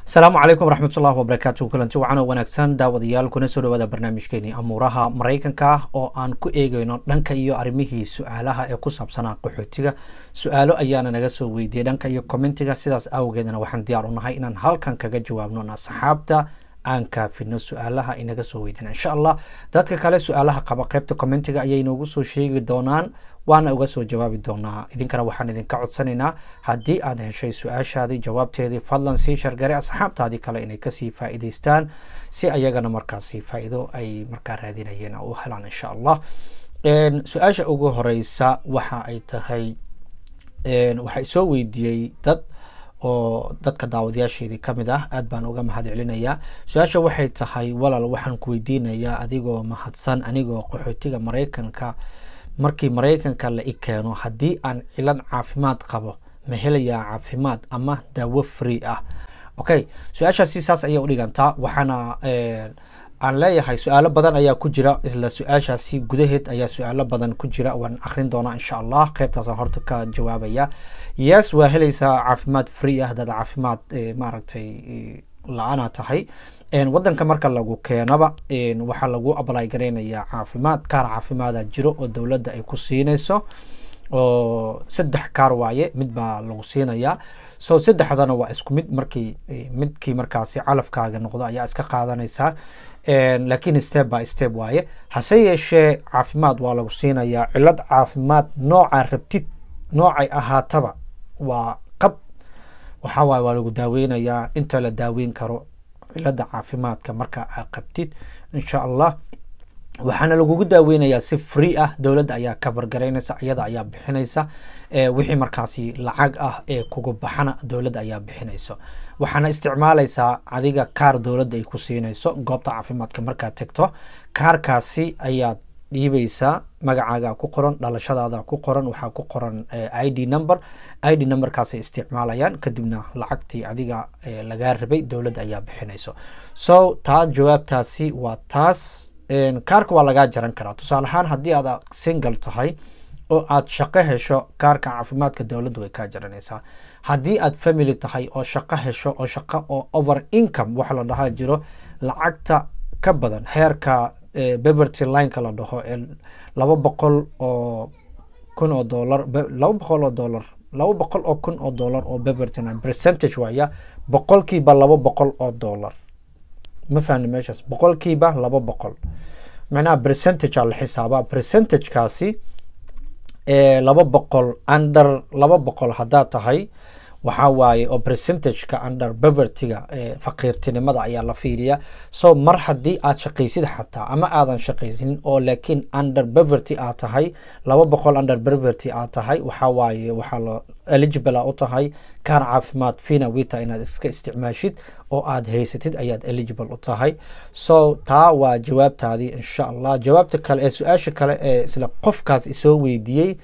asalaamu calaykum waraxmatullahi wabarakaatu kulanti wacan oo wanaagsan daawadayaal kuna soo dhawaada barnaamijkeenii amuuraha maraykanka oo aan ku eegeyno dhanka iyo arrimihii su-aalaha ee ku saabsanaa qaxootiga su-aalo ayaana naga soo weydiiyey dhanka iyo commentiga sidaas awgeedna waxaan diyaar u nahay inaan halkan kaga jawaabno asxaabta aan kaafino su-aalaha inaga soo weydiina insha allah dadka kale su-aalaha qaba qeybta commentiga ayay noogu soo sheegi doonaan waana uga soo jawaabi doonaa idinkana waxaan idinka codsanaynaa haddii aad heshay su-aashaadii jawaabteedii fadlan sii shargare asxaabtaadii kale inay kasii faa'iidaystaan si ayagana markaasi faa'iido ay markaa raadinayeen u helaan insha allah su-aasha ugu horeysa waxa ay tahay waxaa soo weydiiyey dad oo dadka daawadayaasheedii ka mid ah aad baan uga mahad celinayaa su-aasha waxay tahay walaal waxaan ku weydiinayaa adigoo mahadsan anigoo qaxootiga maraykanka markii maraykanka la i keeno haddii aan cilad caafimaad qabo ma helayaa caafimaad ama daawo free ah okay su-aashaasi saas ayay u dhigantaa waxaana aan leeyahay su-aalo badan ayaa ku jira isla su-aashaasi gudaheed ayaa su-aalo badan ku jira waan akrin doonaa insha allah qeybtaasaan horta ka jawaabaya yes waa helaysaa caafimaad free ah dad caafimaad maaragtay la-ana tahay wadanka marka lagu keenaba waxaa lagu ablay gareynayaa caafimaad kaar caafimaada jiro oo dowladda ay ku siinayso oo saddex kaar waaye mid baa lagu siinayaa so saddexdana waa isku mid markii midkii markaasi calafkaaga noqdo ayaa iska qaadanaysaa laakiin step by step waaye hase yeeshee caafimaad waa lagu siinayaa cilad caafimaad nooca rabtid noocay ahaataba waa qab waxaa waaye waa lagu daaweynayaa inta la daaweyn karo cilada caafimaadka marka aa qabtid insha allah waxaana lagugu daaweynayaa si free ah dowladda ayaa cover garaynaysa iyada ayaa bixinaysa wixii markaasi lacag ah ee kugu baxana dowladda ayaa bixinayso waxaana isticmaalaysaa adiga kaar dowladda ay ku siinayso goobta caafimaadka markaad tegto kaarkaasi ayaad dhiibaysaa magacaaga ku qoran dhalashadaada ku qoran waxaa ku qoran i d number i d numberkaasay isticmaalayaan kadibna lacagtii adiga lagaa rabay dowladda ayaa bixinayso so taa jawaabtaasi waa taas kaarka waa lagaa jaran karaa tusaale ahaan haddii aad single tahay oo aad shaqo hesho kaarka caafimaadka dowladda way kaa jaranaysaa haddii aad family tahay oo shaqo hesho oo shaqo oo over income waxa la dhahaa jiro lacagta ka badan heerka beverty lineka la dhaho ee laba boqol oo kun oo dollar laba boqol oo dollar laba boqol oo kun oo dollar oo beverty line percentage waaya boqolkiiba laba boqol oo dollar ma fahni meeshaas boqolkiiba laba boqol macnaha percentage aa la xisaabaa percentagekaasi laba boqol under laba boqol haddaad tahay waxaa waaye oo percentageka under bevertyga faqiirtinimada ayaa la fiiriya so mar haddii aad shaqaysid xataa ama aadan shaqaysanin oo laakiin under beverty aad tahay laba boqol under beverty aad tahay waxaa waaye waxaa la eligible a u tahay kaar caafimaad fina wita inaad iska isticmaashid oo aad haysatid ayaad eligible u tahay so taa waa jawaabtaadii insha allah jawaabta kale ee su-aasha kale ee isla qofkaas isoo weydiiyey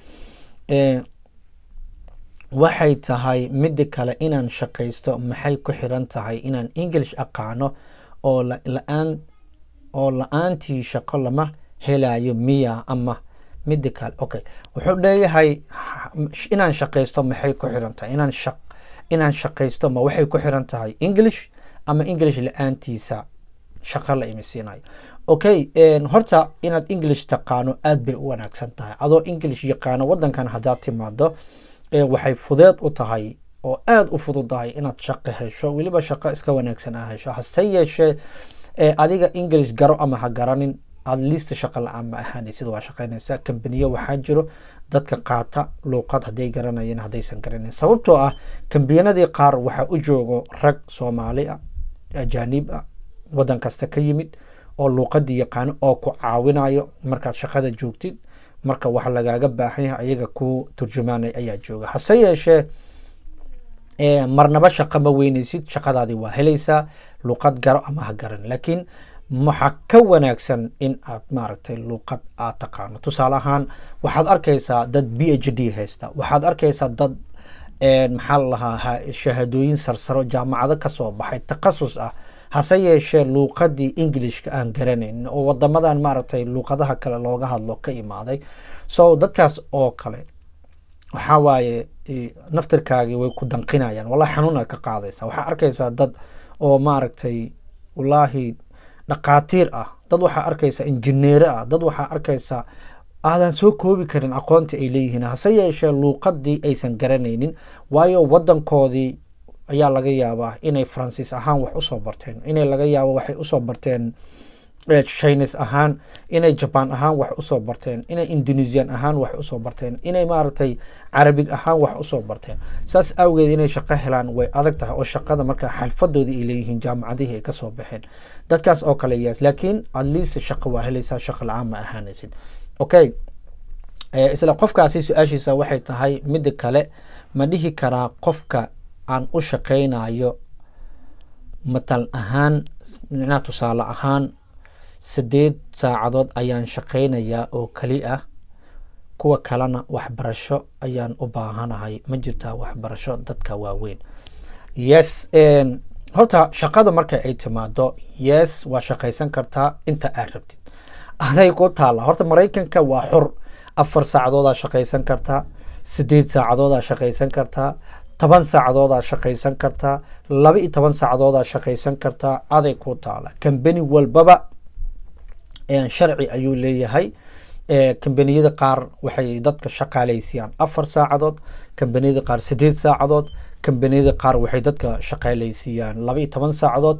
waxay tahay midda kale inaan shaqaysto maxay ku xiran tahay inaan english aqaano oo la-aan oo la-aantii shaqo lama helayo miya ama midda kale okay wuxuu leeyahay inaan shaqaysto maxay ku xiran tahay inaan shaq inaan shaqaysto ma waxay ku xiran tahay english ama english la-aantiisa shaqo la imisiinayo okay horta inaad english taqaano aad bay u wanaagsan tahay adoo english yaqaano wadankan haddaad timaado waxay fudeed u tahay oo aada u fududahay inaad shaqo hesho weliba shaqo iska wanaagsan a hesho hase yeeshee adiga english garo ama ha garanin aad liista shaqo la-aan ma ahaanaysid waa shaqaynaysaa kambaniyo waxaa jiro dadka qaata luuqad hadday garanayeen haddaysan garanayn sababtoo ah kambiyanadii qaar waxaa u joogo rag soomaali ah ajaanib ah waddan kasta ka yimid oo luuqadii yaqaano oo ku caawinayo markaad shaqada joogtid marka wax lagaaga baahan yahay ayaga ku turjumaanay ayaa jooga hase yeeshee marnaba shaqo ma weynaysid shaqadaadii waa helaysaa luuqad garo ama ha garan laakiin waxaa ka wanaagsan in aad maaragtay luuqad aad taqaano tusaale ahaan waxaad arkaysaa dad b h d haysta waxaad arkaysaa dad maxaa la lahaa shahaadooyin sarsaro jaamacado kasoo baxay takhasus ah hase yeeshee luuqadii englishka aan garanayn oo wadamadan maaragtay luuqadaha kale looga hadlo ka imaaday so dadkaas oo kale waxaa waaye naftirkaagii way ku danqinayaan wallahi xanuuna ka qaadaysa waxaa arkaysaa dad oo maaragtay wallaahi dhaqaatiir ah dad waxaa arkaysa injineere ah dad waxaa arkaysa aadan soo koobi karin aqoonta ay leeyihiin hase yeeshee luuqadii aysan garanaynin waayo wadankoodii ayaa laga yaabaa inay faransiis ahaan wax usoo barteen inay laga yaabo waxay usoo barteen chines ahaan inay jaban ahaan wax usoo barteen inay indonesian ahaan wax usoo barteen inay maaragtay carabig ahaan wax usoo barteen saas awgeed inay shaqo helaan way adag tahay oo shaqada markaa xalfadoodii ay leeyihiin jaamacadihii ay kasoo baxeen dadkaas oo kale yes laakiin at least shaqo waa helaysaa shaqo la-aan ma ahaanaysid okay isla qofkaasi su-aashiisa waxay tahay midda kale ma dhihi karaa qofka aan u shaqaynayo matal ahaan micnaha tusaale ahaan sideed saacadood ayaan shaqaynayaa oo keli ah kuwa kalena waxbarasho ayaan u baahanahay ma jirtaa waxbarasho dadka waaweyn yes horta shaqada marka ay timaado yes waa shaqaysan kartaa inta aad rabtid aday ku taalla horta maraykanka waa xur afar saacadoodaa shaqaysan kartaa sideed saacadoodaa shaqaysan kartaa toban saacadoodaa shaqaysan kartaa laba iyo toban saacadoodaa shaqaysan kartaa aday ku taala kambani walbaba sharci ayuu leeyahay kambaniyada qaar waxay dadka shaqaaleysiiyaan afar saacadood kambaniyada qaar sideed saacadood kambaniyada qaar waxay dadka shaqaaleysiiyaan laba iyo toban saacadood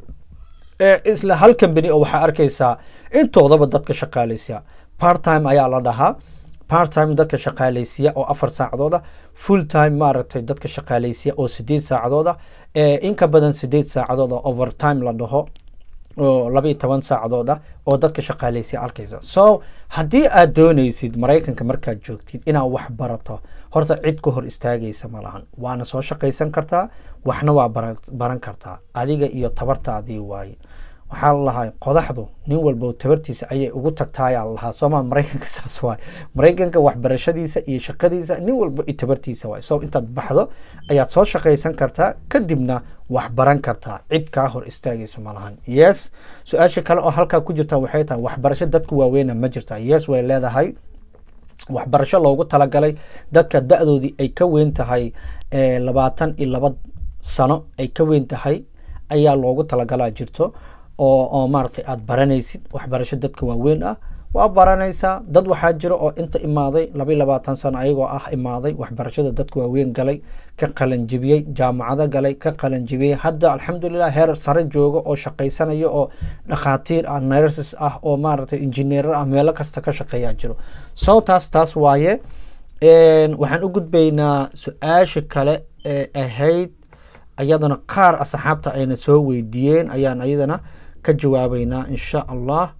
isla hal kambani oo waxaa arkaysaa intoodaba dadka shaqaaleysiya part time ayaa la dhahaa part time dadka shaqaaleysiya oo afar saacadooda full time maaragtay dadka shaqaaleysiya oo sideed saacadooda inka badan sideed saacadood oo overtime la dhaho oo laba iyo toban saacadood ah oo dadka shaqaaleysiya arkaysa so haddii aad doonaysid maraykanka markaad joogtid inaad wax barato horta cid ka hor istaagaysa ma lahan waana soo shaqaysan kartaa waxna waa baran kartaa adiga iyo tabartaadii waaye waxaa lalahaa qodaxdu nin walba tabartiisa ayay ugu tagtaayaa lalahaa sooma maraykanka saas waay maraykanka waxbarashadiisa iyo shaqadiisa nin walba iyo tabartiisa waay so intaad baxdo ayaad soo shaqaysan kartaa kadibna wax baran kartaa cid kaa hor istaagaysa ma lahan yes su-aasha kale oo halkaa ku jirta waxay tahay waxbarasho dadka waaweyna ma jirta yes way leedahay waxbarasho loogu talagalay dadka da-doodii ay ka weyn tahay labaatan iyo laba sano ay ka weyn tahay ayaa loogu talagalaa jirto oo oo maaragtay aada baranaysid waxbarasho dadka waaweyn ah waa baranaysaa dad waxaa jira oo inta imaaday laba iyo labaatan sano ayagoo ah imaaday waxbarashada dadka waaweyn galay ka qalanjibiyey jaamacado galay ka qalanjibiyey hadda alxamdulilah heer sare jooga oo shaqaysanaya oo dhakhaatiir ah nurses ah oo maaragtay injineerar ah meelo kasta ka shaqeeyaa jiro so taas taas waaye waxaan u gudbaynaa su-aasha kale ee ahayd ayadana qaar asxaabta ayna soo weydiiyeen ayaan ayadana ka jawaabeynaa insha allah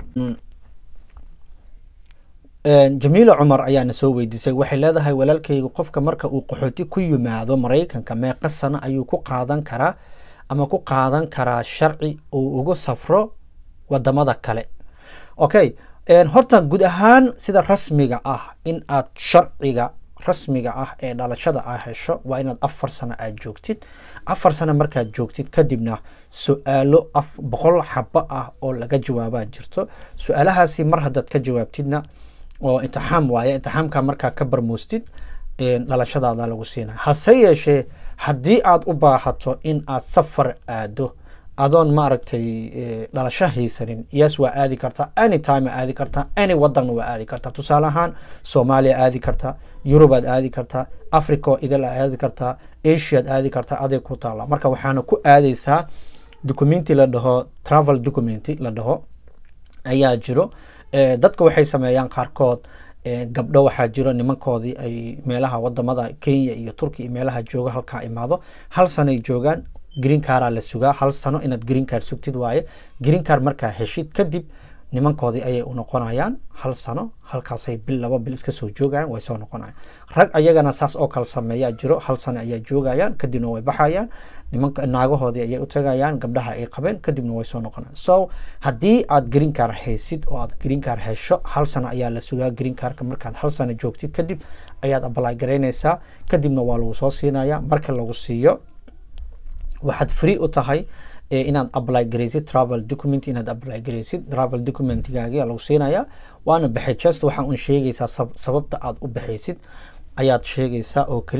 jamiila cumar ayaana soo weydiisay waxay leedahay walaalkayga qofka marka uu qaxooti ku yimaado maraykanka meeqa sano ayuu ku qaadan karaa ama ku qaadan karaa sharci uu ugu safro wadamada kale okay horta guud ahaan sida rasmiga ah in aad sharciga rasmiga ah ee dhalashada aa hesho waa inaad afar sano aad joogtid afar sano markaad joogtid kadibna su-aalo af boqol xabo ah oo laga jawaabaa jirto su-aalahaasi mar haddaad ka jawaabtidna oo intixaam waaye intixaamka markaa ka barmoostid dhalashadaada lagu siinaya hase yeeshee haddii aad u baahato in aad safar aado adoon maaragtay dhalasho haysanin yes waa aadi kartaa any time aadi kartaa any wadanna waa aadi kartaa tusaale ahaan soomaaliya aadi kartaa yurubaad aadi kartaa africa oo idil a aadi kartaa asiaad aadi kartaa aday ku taalla marka waxaana ku aadaysaa documenti la dhaho travel documenti la dhaho ayaa jiro dadka waxay sameeyaan qaarkood gabdho waxaa jiro nimankoodii ay meelaha wadamada kenya iyo turkiya iyo meelaha jooga halkaa imaado hal sanoay joogaan green caraa la sugaa hal sano inaad green car sugtid waaye green car markaa heshid kadib nimankoodii ayay u noqonayaan hal sano halkaasay bil laba bil iska soo joogayaan way soo noqonayaan rag ayagana saas oo kale sameeyaa jiro hal sano ayaa joogayaan kadibna way baxayaan nimanka naagahoodii ayay u tagayaan gabdhaha ay qabeen kadibna way soo noqonayaan so haddii aad green car haysid oo aad green car hesho hal sano ayaa la sugaa green carka markaad hal sano joogtid kadib ayaad apply garaynaysaa kadibna waa lagu soo siinaya marka lagu siiyo waxaad free u tahay inaad apply garaysid travel document inaad apply garaysid travel documentigaagi lagu siinaya waana baxay just waxaa un sheegaysaa sababta aad u baxaysid ayaad sheegaysaa oo keliya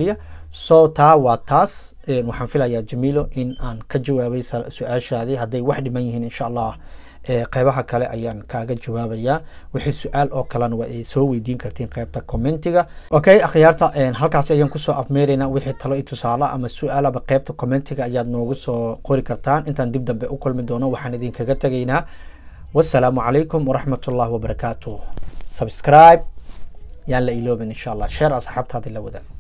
so taa waa taas waxaan filayaa jamiilo in aan ka jawaabay su-aashaadii hadday wax dhiman yihiin insha allah qeybaha kale ayaan kaaga jawaabayaa wixii su-aal oo kalena waa ay soo weydiin kartiin qeybta commentiga okay akhyaarta halkaasi ayaan kusoo afmeeraynaa wixii talo i tusaale ama su-aalaba qeybta commentiga ayaad noogu soo qori kartaan intaan dib dambe u kulmi doono waxaan idinkaga tegaynaa wasalaamu calaykum waraxmat ullahi wabarakaatu subscribe yaan la iloobin insha allah sheer asxaabtaadi la wadaag